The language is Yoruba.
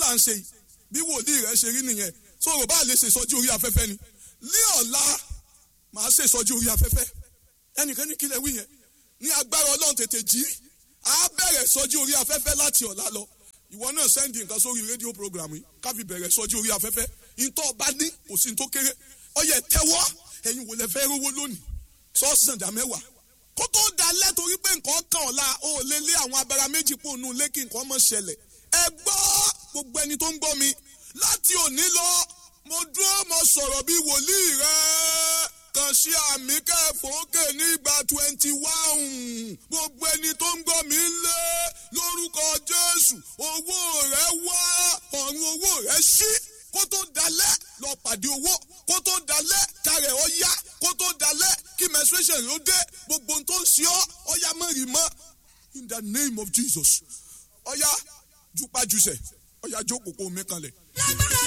à ń ṣe yìí bí wòlíì rẹ ṣe rí nìyẹn sọ̀rọ̀ bá lè ṣe ìsọjí orí afẹ́fẹ́ ni ní ọ̀la màá ṣe ìsọjí orí afẹ́fẹ́ ẹnìkan ní kílẹ̀ wí yẹn ní agbára ọlọ́run tètè jí á bẹ̀rẹ̀ ìsọjí orí afẹ́fẹ́ láti ọ̀la lọ ìwọ náà sẹ́ndì nǹkan sórí rédíò program yìí ká fi bẹ̀rẹ̀ ìsọjí orí afẹ́fẹ́ ìtọ́ ọba ní kò sí ní tó kéré ọyẹ tẹ́wọ́ ẹ̀yin wò lẹ fẹ́ rówó lónìí sọ́ọ̀sì dà mẹ́wàá kó tó dalẹ̀ torí pé nǹkan kan ọ̀la ó lé lé àwọn abẹ́ra méjì pò nù lé kí nǹkan mọ̀ ṣẹlẹ̀ ẹ gbọ́ gbogbo ẹni tó ń gbọ́ mi láti òní lọ mo dúró mo sọ̀rọ̀ bí wòlíì rẹ kàn sí àmì kẹfọ́kè ní ìgbà twenty one gbogbo ẹni tó ń gbọ́ mi lé lórúkọ Jésù owó rẹ wá ọ̀run owó rẹ ṣí kó tó dalẹ̀ lọ pàdé owó kó tó dalẹ̀ kárẹ̀ ọ yá kó tó dalẹ̀ kí menstruation ló dé gbogbo ohun tó ń ṣe ọ́ ọ̀yá mẹ́rin mọ́ in the name of Jesus ọ̀yá jupajusẹ̀ ọ̀yá jókòó kó mi kanlẹ̀. lágbára